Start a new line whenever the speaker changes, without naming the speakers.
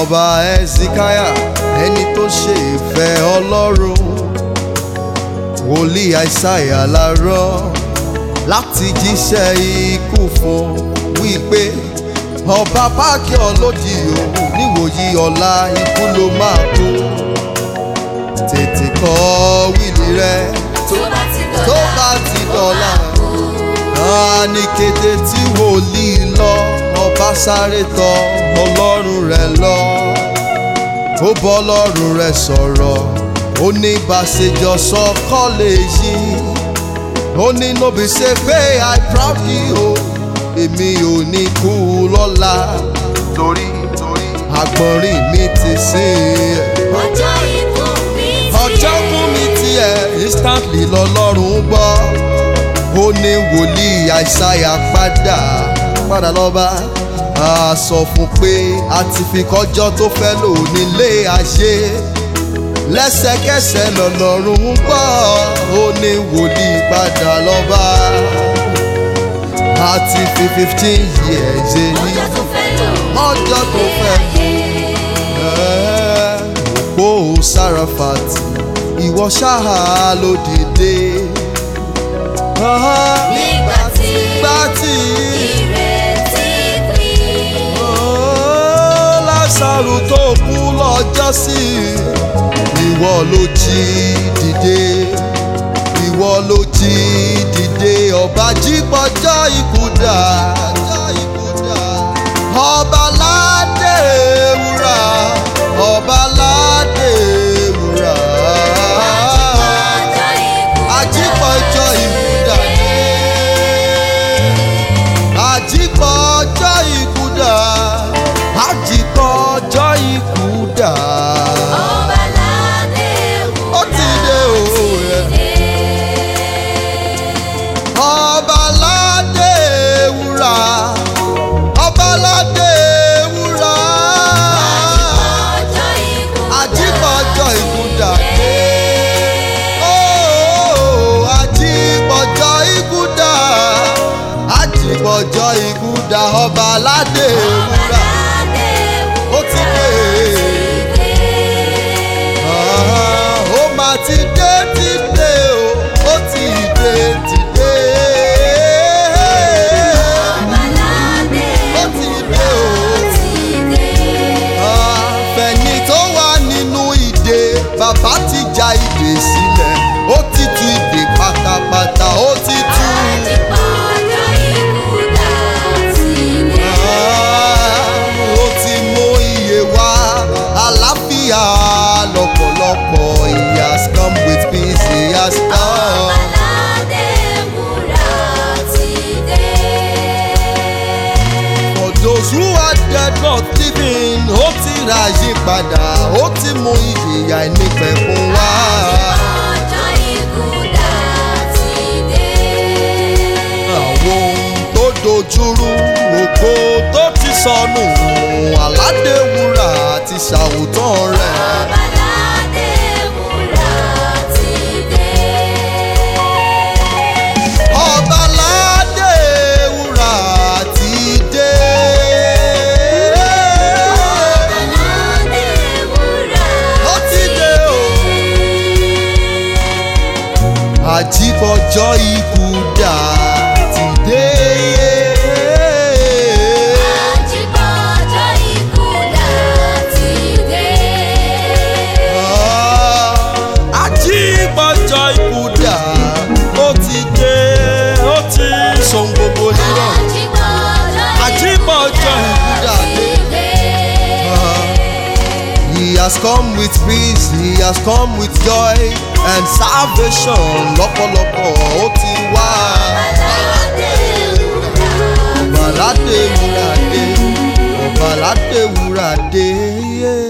ọba ẹ̀sìkáyà ẹni tó ṣe ìfẹ́ ọlọ́run wòlíì àìsáyà lárọ́ láti jíṣẹ́ ikú fún wípé ọba páàkì ọlọ́dì òun níwòyí ọ̀la ikú ló máa kú tètè kọ wíìlì rẹ
tó bá ti dọ̀la
tó bá ti dọ̀la náà ní kété tí wòlíì lọ ọba sáré tọ ọlọ́run rẹ̀ lọ ó bọ́ ọlọ́run rẹ̀ sọ̀rọ̀ ó ní bàṣẹjọ sọ kọ́ lè yí ó ní nóbi ṣe pé i proud you o èmi ò ní kú lọ́la torí torí àgbọ̀nrín mi ti sìn ẹ̀
ọjọ́ ikú mi ti
ọjọ́ fún mi tiẹ̀ instantly lọ́lọ́run gbọ́ ó ní wòlíì àìsáyà padà padà lọ́ba a sọ fún pé a ti fi kọjọ́ tó fẹ́ lò nílé ayé lẹ́sẹ̀kẹsẹ̀ lọ́lọ́run gbọ́ ó ní wòlíì padà lọ́ba a ti fi fifteen years èyí
ọjọ́ tó fẹ́ lò
ọjọ́ tó fẹ́ òpó Sáràfàtì ìwọ ṣáà ló dìde.
nígbà tí
Gbá tí
ìrètí pín.
Lásàrù tó kú lọ́jọ́ sí ìwọ ló jí dìde. Ìwọ ló jí dìde ọba jí gbọ́jọ́ ikú dà. Ọba ládé wúrà, ọba ládé wúrà.
ọjọ́ ikú
Àjípọ̀jọ́ ikú dà. Àjípọ̀jọ́ ikú dà. Àjípọ̀jọ́ ikú dà.
ọba ládé wúrà
Ó ti dé o. Ọba ládé wúrà. Ọba ládé wúrà.
ọjọ́ ikú
Àjípọ̀jọ́ ikú dà. Ó, Àjípọ̀jọ́ ikú dà. Àjípọ̀jọ́ ikú dà. Ọba ládé wúrà. Ó ti dé. Ah, ó máa ti dé ti dé o ó ti dé ti dé. ó ti dé o. àfẹ̀yìn tó wà nínú ìdè bàbá ti ja ìdè sílẹ̀ ó ti tú ìdè pátápátá ó ti tú. Ah, ó ti mú iye wá àlàáfíà lọ́pọ̀lọpọ̀ he has come with peace he has come. For those who are dead not living, ó ti ra yípadà, ó ti mú ìyè àìnípẹ̀ fún wa. Àwọn ohun tó dojúrú, ògo tó ti sọnù, àládé wúrà àti ṣàwòtán rẹ̀. Ọba ládé wúrà ti dé. Ó ti dé o. Àjíbọ̀jọ́ ikú dà ti dé. Ah, Àjíbọ̀jọ́ ikú dà ó ti dé ó ti sọ̀n gbogbo nírọ̀. Àjíbọ̀jọ́ ikú dà dé. He has come with peace, he has come with joy and salvation lọ́pọ̀lọpọ̀ ó ti wá. Ọ̀bàládé wúrà dé, ọ̀bàládé wúrà dé.